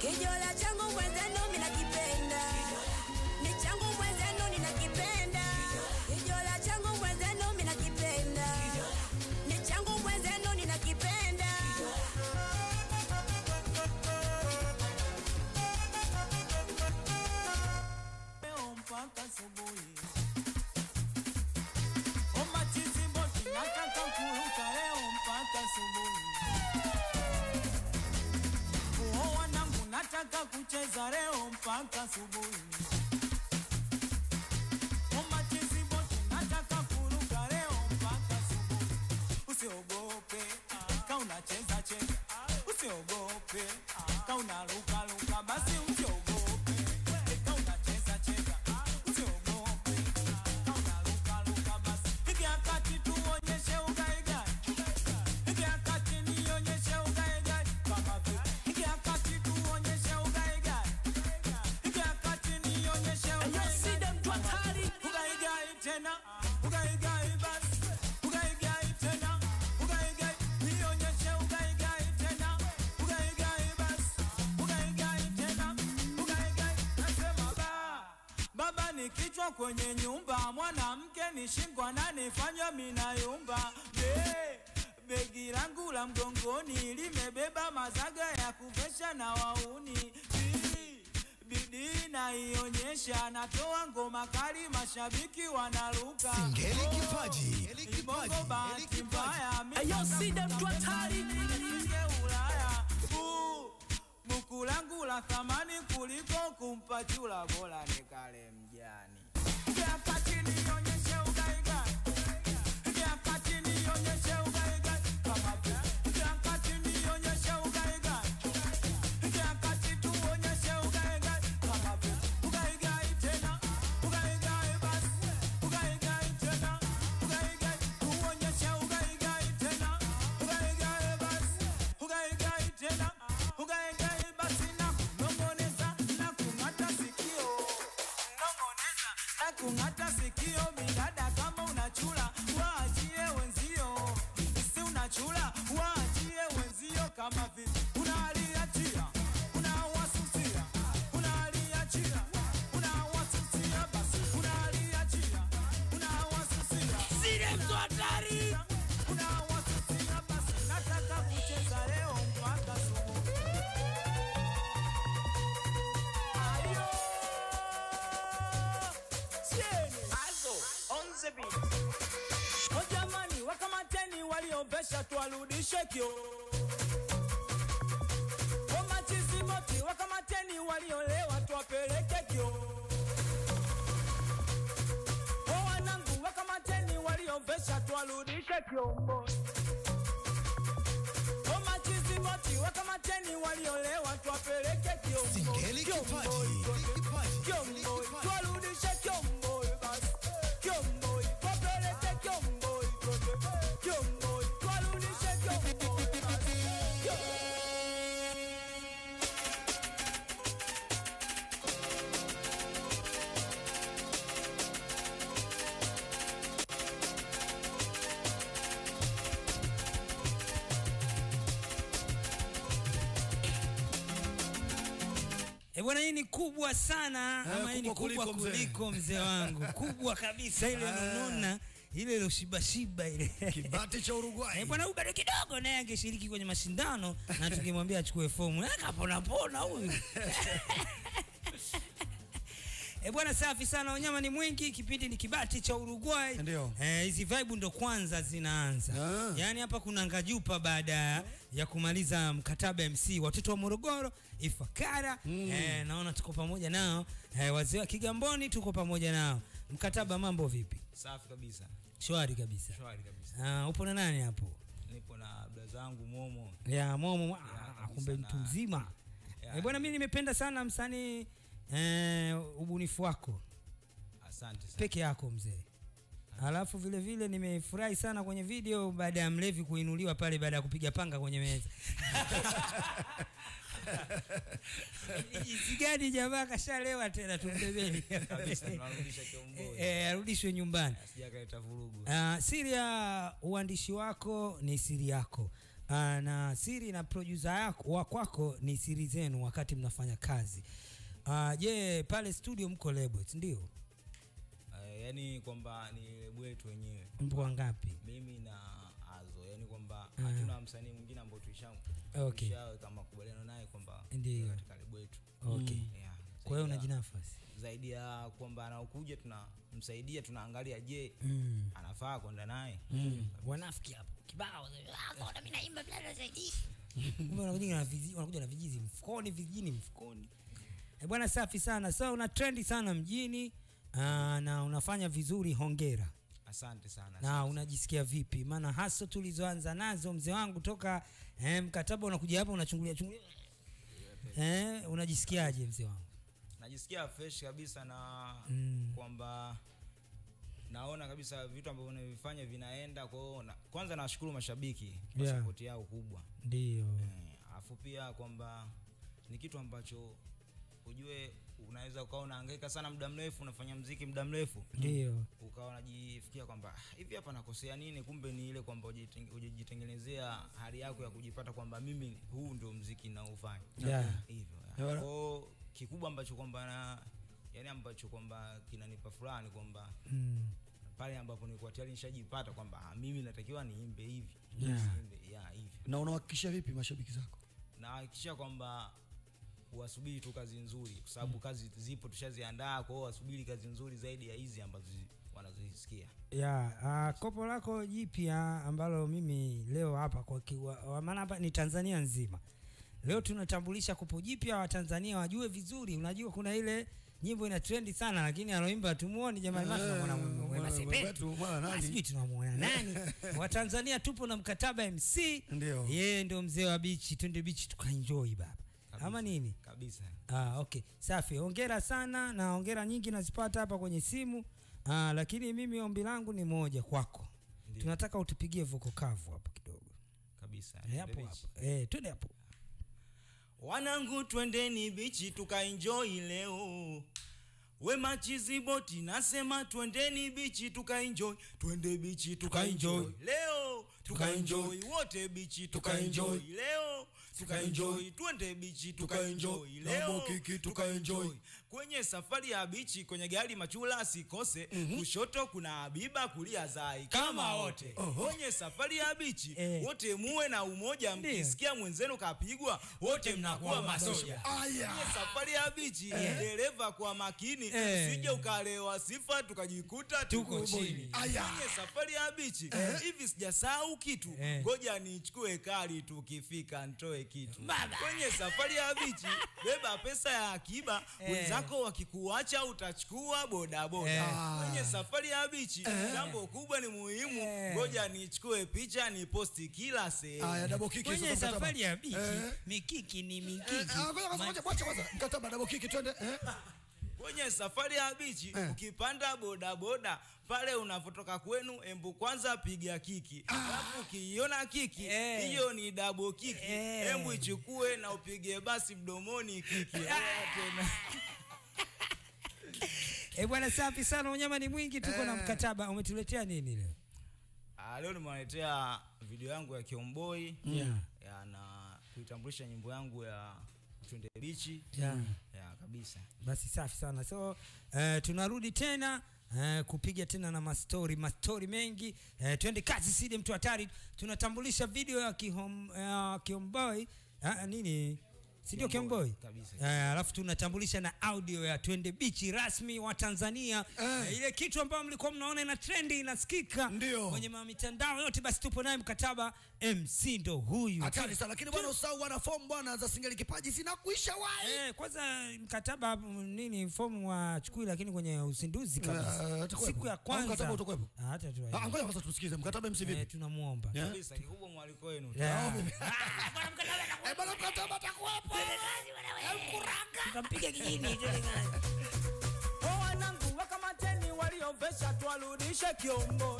Kijola changu mwenzenu minakipenda, ni changu mwenzenu ninakipenda. Kijola changu mwenzenu minakipenda, ni changu mwenzenu ninakipenda. leo mpaka asubuhi. Omachiziboti nataka kuruka leo mpaka asubuhi. Uo wanangu nataka kucheza leo mpaka asubuhi. Omachiziboti nataka kuruka leo mpaka asubuhi. Usiogope ka unacheza cheza, usiogope ka unaruka ruka, basi usiogope ka unacheza cheza, usiogope ka unaruka ruka, basi hiki wakati tuonyeshe ugaigai, hiki wakati nionyeshe ugaigai kama vile hiki wakati tuonyeshe ugaigai, hiki wakati nionyeshe ugaigai, ugaigai tena, ugaigai basi, ugaigai tena, ugaigai nionyeshe ugaigai tena, ugaigai basi, ugaigai tena, ugaigai nasema ba Baba ni kichwa kwenye nyumba, mwanamke ni shingo ananifanya minayumba. Be, begi langu la mgongoni limebeba mazaga ya kuvesha na wauni. Bi, bidii naionyesha, natoa ngoma kali, mashabiki wanaruka. Singeli Oh, kipaji, Singeli kipaji, Ibongo bahati Singeli kipaji. mbaya, mimi Ayo, nataka Sida mtu hatari. nifike Ulaya. Bu, buku langu la thamani kuliko kumpa chula, bora nikale mjani. Wakati nionyeshe ugaigai, wakati nionyeshe ugaigai, kama vile wakati nionyeshe ugaigai, wakati tuonyeshe ugaigai, kama vile ugaigai tena, ugaigai basi, ugaigai tena, ugaigai tuonyeshe ugaigai tena, ugaigai basi, ugaigai tena, ugaigai basi na kunong'oneza na kung'ata sikio nong'oneza na kung'ata sikio midada kama unachula waachie wenzio si unachula waachie wenzio kama vile unaliachia unawasusia unaliachia unawasusia basi unaliachia unawasusia Sile mtu hatari. unawasusia basi nataka kucheza leo mpaka asubuhi ayo Cheni. O jamani, wakamateni waliovesha tuwarudishe kio. O machiziboti, wakamateni waliolewa tuwapeleke kio. O wanangu, wakamateni waliovesha tuwarudishe kiombo. O machiziboti, wakamateni waliolewa tuwapeleke kiombo. Singeli kipaji, Singeli kipaji, Singeli Kiomboi, kipaji. twarudishe kiomboi basi. Kiomboi, twapeleke kiomboi kote. Kiomboi, twarudishe kiomboi basi. Kio- E bwana, hii ni kubwa sana ama hii ni kubwa kubwa kuliko mzee. kuliko mzee wangu, kubwa kabisa ile nonona ile iloshibashiba ile Kibati cha Uruguay. Eh, bwana huyu bado kidogo naye angeshiriki kwenye mashindano na tungemwambia achukue fomu akapona pona huyu E bwana, safi sana, wanyama ni mwingi, kipindi ni kibati cha Uruguay. Ndio. Eh, hizi vibe ndo kwanza zinaanza. Ah. Yaani hapa kuna ngajupa baada ya kumaliza mkataba MC watoto wa Morogoro, Ifakara. Eh, naona tuko pamoja nao. Eh, wazee wa Kigamboni tuko pamoja nao. Mkataba mambo vipi? Safi kabisa, Shwari kabisa. shwari kabisa. Ah, upo na nani hapo? Nipo na bda zangu Momo. ya momo ah, kabisa kumbe na- mtu mzima Ya. Eh, bwana mi nimependa sana msanii eh, ubunifu wako Asante sana. peke yako mzee alafu vile vile nimefurahi sana kwenye video baada ya mlevi kuinuliwa pale baada ya kupiga panga kwenye meza jinsi gani jamaa kashalewa tena tumbebeni Kabisa, tunarudisha kiomboi. Eh, arudishwe nyumbani Sijakaleta vurugu. Uh, siri ya uandishi wako ni siri yako uh, na siri na producer yako wa kwako ni siri zenu wakati mnafanya kazi uh, je pale studio mko labels ndio uh, yani kwamba ni lebu yetu wenyewe mpo wangapi mimi na azo yani kwamba Ah. hatuna msanii mwingine ambao tulisha Okay. tushaweka makubaliano naye kwamba Ndiyo. katika lebu yetu okay yeah. kwa hiyo Zaidi ya- unajinafasi zaidi ya kwamba anaokuja tunamsaidia tunaangalia je mm. anafaa kwenda naye mm. wanafiki hapo kibao kumbe wanakuja na vizi- wanakuja na vijizi mfukoni vijini mfukoni Eh, bwana safi sana so una trendi sana mjini uh, na unafanya vizuri hongera asante sana na unajisikia vipi maana haso tulizoanza nazo mzee wangu toka eh, mkataba unakuja hapa unachungulia chungulia eh, unajisikiaje mzee wangu najisikia fresh kabisa na Mm. kwamba naona kabisa vitu ambavyo navifanya vinaenda kwao na, kwanza nawashukuru mashabiki kwa Yeah. sapoti yao kubwa ndio Eh, alafu pia kwamba ni kitu ambacho ujue unaweza ukawa unahangaika sana muda mrefu unafanya mziki muda mrefu ndio ukawa unajifikia kwamba "Ah, hivi hapa nakosea nini kumbe ni ile kwamba ujiteng- ujijitengenezea hali yako ya kujipata kwamba mimi huu ndio mziki naufanya Yeah. hivyo Yeah. kwao kikubwa ambacho kwamba na yani ambacho kwamba kinanipa furaha ni kwamba mm. pale ambapo nilikuwa tayari nishajipata kwamba ah, mimi natakiwa niimbe hivi Yeah. Niimbe- yeah, hivi na unawahakikishia vipi mashabiki zako nahakikisha kwamba wasubiri tu kazi nzuri kwa sababu kazi zipo tushaziandaa kwao wasubiri kazi nzuri zaidi ya hizi ambazo zi- wanazisikia ya uh, kopo lako jipya ambalo mimi leo hapa kwa kiwa, maana hapa ni Tanzania nzima leo tunatambulisha kopo jipya watanzania wajue vizuri unajua kuna ile nyimbo ina trendi sana lakini aloimba tumuoni jamani maana tunamwona Wema- Wema Wema- Sepetu. Sepetu, mwana nani? Ah, sijui tunamwona nani watanzania tupo na mkataba mc Ndio. yeye ndio mzee wa bichi twende bichi tukaenjoy baba ama nini kabisa Ah, okay safi hongera sana na hongera nyingi nazipata hapa kwenye simu ah, lakini mimi ombi langu ni moja kwako Ndio. tunataka utupigie voko kavu hapo kidogo kabisa Eh, hapo Twende hapo eh, twende hapo wanangu twendeni bichi tukaenjoy leo wema chiziboti nasema twendeni bichi tukaenjoy twende bichi tukaenjoy leo tukaenjoy wote bichi tukaenjoy leo tukaenjoy twende bichi tukaenjoy leo Mambo kiki, tukaenjoy. kwenye safari ya bichi kwenye gari machula asikose kushoto kuna habiba kulia zai kama wote kwenye safari ya bichi Eh. wote muwe na umoja Ndio. mkisikia mwenzenu kapigwa wote mnakuwa masoja Aya. kwenye safari ya bichi dereva kwa makini Eh. sije ukalewa sifa tukajikuta tuko Tuko chini chini. Aya. kwenye safari ya bichi hivi sijasahau kitu Eh. ngoja nichukue kari tukifika ntoe kitu kwenye safari ya bichi beba pesa ya akiba wenzako wakikuacha utachukua bodaboda Eh. kwenye safari ya bichi jambo kubwa ni muhimu Eh. ngoja nichukue picha ni posti kila sehemu Aya, double kick hizo kwenye za mkataba. safari ya bichi Eh. mikiki ni Eh, mikiki ah, ngoja kwanza, ngoja, wacha kwanza. mkataba double kick twende eh? kwenye safari ya bichi Eh. ukipanda bodaboda pale unavotoka kwenu embu kwanza piga kiki alafu ukiiona kiki Eh. hiyo ni dabo kiki Eh. embu ichukue na upige basi mdomoni kiki Haya tena. eh, bwana safi sana unyama ni mwingi tuko na mkataba umetuletea nini leo Ah, leo nimewaletea video yangu ya kiomboi Yeah. ya na kuitambulisha nyimbo yangu ya twende bichi Yeah. ya kabisa basi safi sana so uh, tunarudi tena Uh, kupiga tena na mastori mastori mengi uh, twende kazi sidi mtu hatari tunatambulisha video ya kihom, uh, kiomboi uh, nini sindio Kiomboi, kiomboi kabisa. Eh, alafu tunatambulisha na audio ya twende bichi rasmi wa tanzania Eh. Eh, ile kitu ambayo mlikuwa mnaona ina trendi inasikika Ndio. kwenye ma- mitandao yote basi tupo naye mkataba mc ndo huyu hatari sana lakini bwana usahau wana fomu bwana za singeli kipaji zinakuisha wai Eh, kwanza mkataba mm, nini fomu wa chukui lakini kwenye uzinduzi kabisa Eh, atakuwepo. siku ya Au kwanza mkataba utakuwepo? Ah, hata tu Ah, ngoja kwanza tusikize mkataba MC eh, vipi tunamwomba Yeah. kabisa kikubwa mwaliko wenu Yeah. Eh, bwana mkataba atakuwepo tutampiga kijini Kwa wanangu wakamateni waliovesha twarudishe kiombo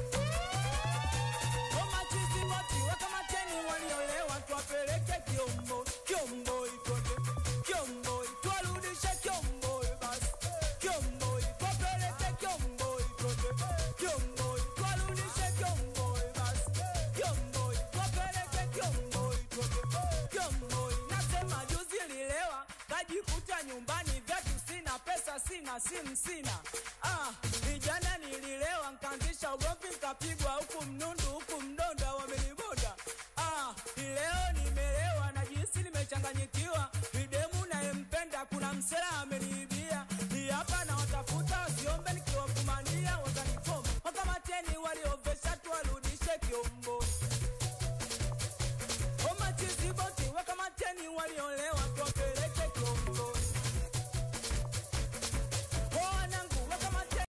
Kwa machizi wote wakamateni waliolewa twapeleke kiombo kiombo ikote kiombo twarudishe kiombo basi kiombo twapeleke kiombo ikote kiombo twarudishe kiombo basi kiombo twapeleke na simu sina. Ah, vijana nililewa nkaanzisha ugomvi nkapigwa huku mnundu huku mdonda wameniboda. Ah, leo nimelewa najihisi nimechanganyikiwa. Bidemu nayempenda kuna msela ameniibia. Ni hapa na watafuta wasiombe nikiwakumania watanifoma. Wakamateni waliovesha tu warudishe kiombo. Omachiziboti wakamateni waliolewa tuwapeleke kiombo. Wanangu wakamateni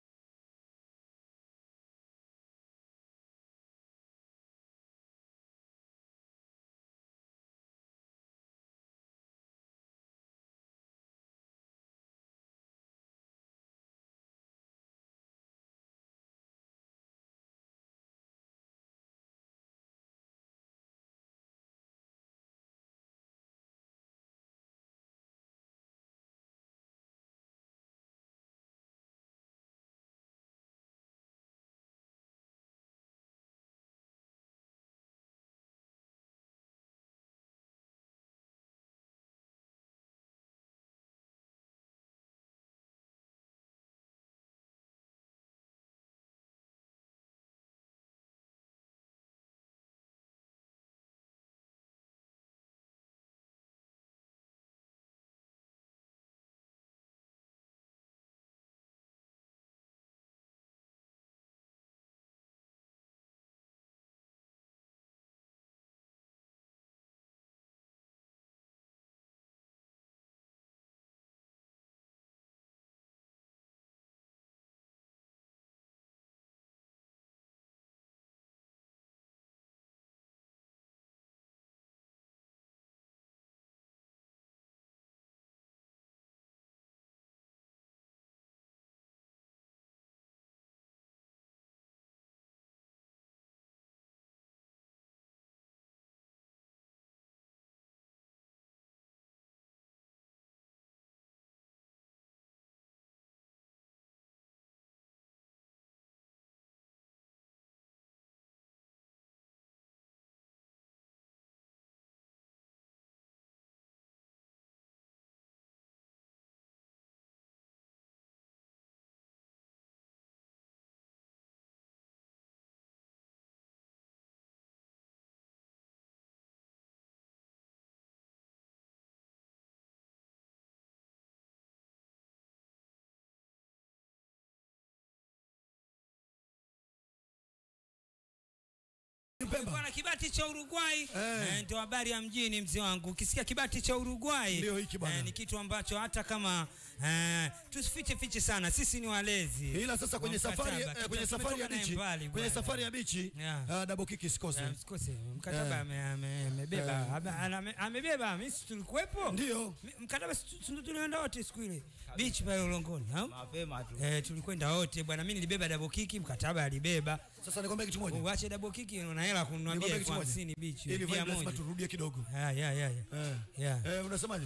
Kulikuwa na kibati cha Uruguay eh, ndio habari ya mjini mzee wangu. Ukisikia kibati cha Uruguay Ndio hiki bwana. eh, ni kitu ambacho hata kama eh, tusifiche fiche sana, sisi ni walezi. ila sasa kwenye wa safari mkataba. eh, kwenye Tuta- safari ya tumetoka naye bichi mbali kwenye bwana. safari ya bichi Yeah. ah, double kick isikose Eh, msikose mkataba Eh. ame- ame- amebeba ame- ame- amebeba, mimi si tulikuwepo ndio Mi- mkataba si tu- si tulienda wote siku ile beach pale Ulongoni au? mapema tu Eh, tulikwenda wote bwana, mimi nilibeba double kick, mkataba alibeba. sasa nikwambia kitu moja Uache double kick, una hela kununua Nikwambia bia kitu elfu moja. hamsini beach, ili bia vibe lazima moja. turudie kidogo Yeah, yeah, yeah, yeah. eh Yeah. eh unasemaje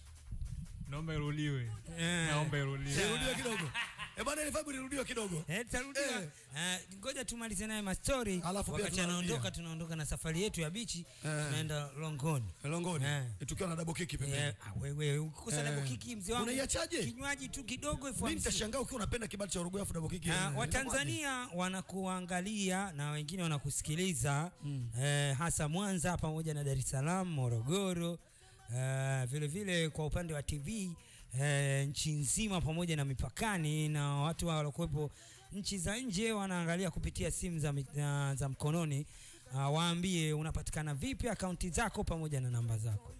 naomba iruliwe Eh. naomba iruliwe Nirudie kidogo. Eh bwana ile vibe nirudiwe kidogo. Eh, tarudia. Eh. Eh, ngoja tumalize naye mastori Alafu pia wakati tunarudia. anaondoka tunaondoka na safari yetu ya bichi Eh. tunaenda longoni Longoni. Eh. Tukiwa na double kick pembeni. Eh, ah, wewe ukikosa Eh. double kick mzee wangu Unaiachaje? kinywaji tu kidogo elfu Mimi hamsini. nitashangaa ukiwa unapenda kibali cha Uruguay afu double kick. Ah, eh, Watanzania wanakuangalia na wengine wanakusikiliza eh, hasa Mwanza pamoja na Dar es Salaam, Morogoro eh, vile vile kwa upande wa TV eh, nchi nzima pamoja na mipakani na watu waliokuwepo nchi za nje wanaangalia kupitia simu za, mi- za, za mkononi. Uh, waambie unapatikana vipi, akaunti zako pamoja na namba zako.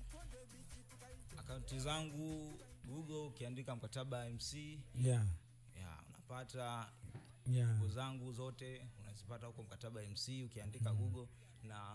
akaunti zangu google ukiandika mkataba mc Yeah, ya unapata yeah. nguo zangu zote unazipata huko mkataba mc ukiandika google na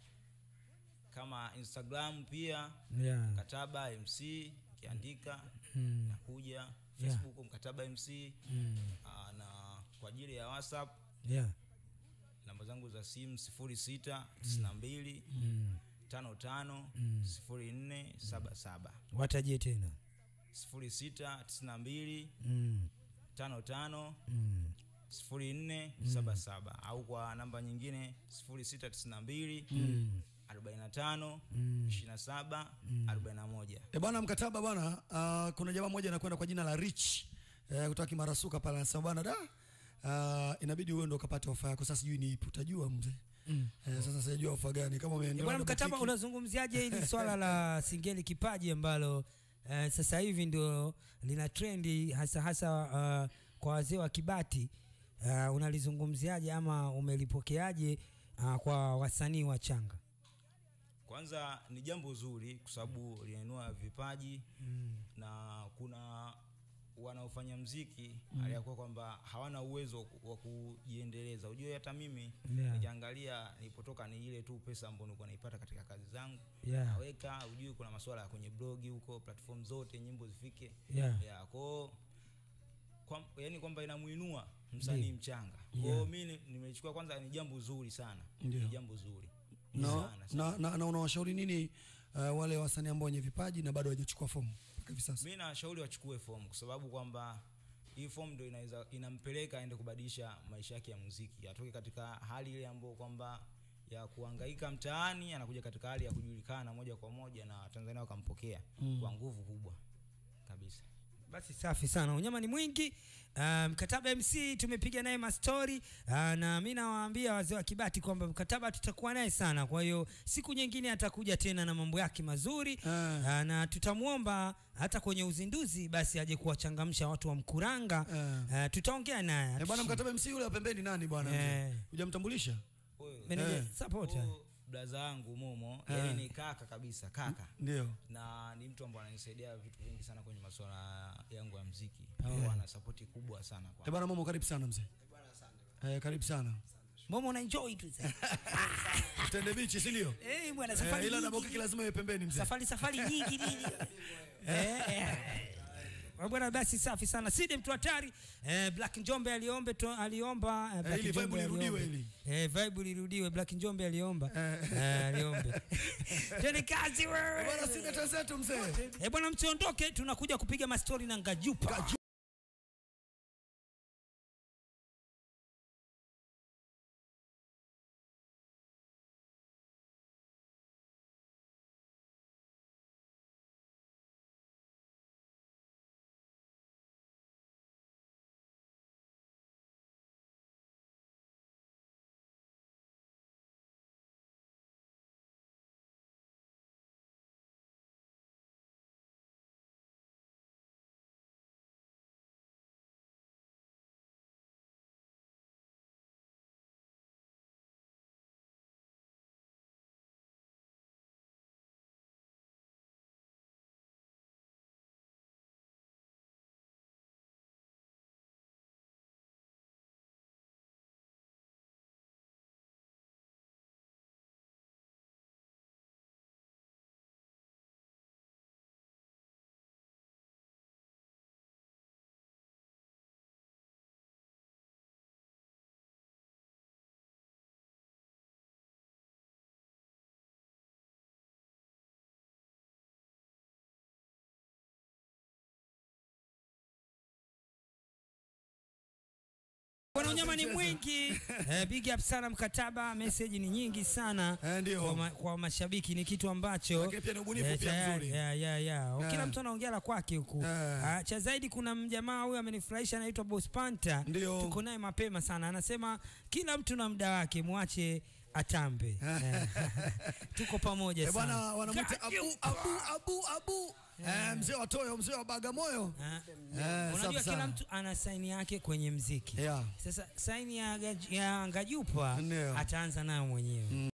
kama instagram pia Yeah. mkataba mc ukiandika Mm. nakuja facebook mkataba mc Mm. aa, na kwa ajili ya whatsapp Yeah. namba zangu za simu sifuri sita tisini na mbili Mm. tano tano sifuri nne saba saba Watajie tena. sifuri sita tisini na mbili Mm. tano tano Mm. sifuri nne saba saba au kwa namba nyingine sifuri sita tisini na mbili arobaini na tano ishirini na saba arobaini na moja E bwana mkataba bwana, uh, kuna jamaa mmoja anakwenda kwa jina la Rich eh, kutoka Kimarasuka pale anasema bwana da uh, inabidi uwe ndo ukapate ofa yako. Sasa sijui ni ipi, utajua mzee. Mm. Eh, sasa sijajua ofa gani kama umeendelea. Bwana na mkataba, boutique. unazungumziaje hili swala la Singeli Kipaji ambalo eh, sasa hivi ndio lina trendi hasa hasa uh, kwa wazee wa Kibati uh, unalizungumziaje ama umelipokeaje uh, kwa wasanii wa changa? kwanza ni jambo zuri kwa sababu linainua vipaji Mm. na kuna wanaofanya mziki mm. aliyakuwa kwamba hawana uwezo wa ku- wa kujiendeleza ujue hata mimi Yeah. nikiangalia nilipotoka ni ile tu pesa ambayo nilikuwa naipata katika kazi zangu Yeah. naweka ujue kuna masuala ya kwenye blogi huko platform zote nyimbo zifike Yeah. yeah, kwao kwa, yani kwamba inamuinua msanii Ndiyo. mchanga kwao Yeah. mi ni- nimechukua kwanza ni jambo zuri sana Ndiyo. ni jambo zuri na, sana, sana. na, na, na unawashauri nini uh, wale wasanii ambao wenye vipaji na bado hawajachukua fomu mpaka hivi sasa? mi nawashauri wachukue fomu kwa sababu kwamba hii fomu ndo inaweza inampeleka aende kubadilisha maisha yake ya muziki atoke katika hali ile ambayo kwamba ya kuhangaika mtaani anakuja katika hali ya kujulikana moja kwa moja na watanzania wakampokea mm. kwa nguvu kubwa kabisa Basi safi sana, unyama ni mwingi. Uh, mkataba MC tumepiga naye mastori uh, na mi nawaambia wazee wa Kibati kwamba mkataba tutakuwa naye sana. Kwa hiyo siku nyingine atakuja tena na mambo yake mazuri Ah. uh, na tutamwomba hata kwenye uzinduzi basi aje kuwachangamsha watu wa Mkuranga. Ah. Uh, tutaongea naye Eh, bwana mkataba MC yule wa pembeni nani bwana? Eh. mzee? Hujamtambulisha? Huyo- Manager Eh. supporter. huyo blaza yangu momo Eh. yani ni kaka kabisa kaka Ndio. na ni mtu ambaye ananisaidia vitu vingi sana kwenye masuala yangu ya mziki oh. ana sapoti kubwa sana kwa Eh, bwana Momo karibu sana mzee. Eh, karibu sana. Momo una enjoy tu sasa. Tende bichi si ndio? Eh, bwana Eh, safari ila na nyingi. bokiki lazima iwe pembeni mzee. safari safari nyingi nini eh, eh. bwana basi safi sana sidi mtu hatari eh, black njombe aliombe to, aliomba eh, Black ili vibe Njombe lirudiwe aliombe. ili. eh, vibe lirudiwe black njombe aliomba eh, aliombe tende kazi Eh, wewe bwana sina tenzetu mzee. eh, bwana msiondoke tunakuja kupiga mastori na ngajupa bwana unyama ni mwingi eh, big up sana mkataba message ni nyingi sana Eh, ndio. kwa, ma, kwa mashabiki ni kitu ambacho Lakini pia ni ubunifu eh, pia tayari, mzuri. yeah, yeah, yeah. Eh. kila mtu anaongea la kwake huku Eh. Ah, cha zaidi kuna mjamaa huyu amenifurahisha anaitwa Boss Panta Ndio. tuko naye mapema sana anasema kila mtu na muda wake mwache atambe Eh. tuko pamoja Eh, bwana sana wanamuita Abu Abu Abu Abu. Eh, mzee wa Toyo, mzee wa Bagamoyo. Ah. Eh, unajua safi kila sana. mtu ana saini yake kwenye mziki Yeah. sasa saini ya, Gaj- ya ngajupa Ndio. ataanza nayo mwenyewe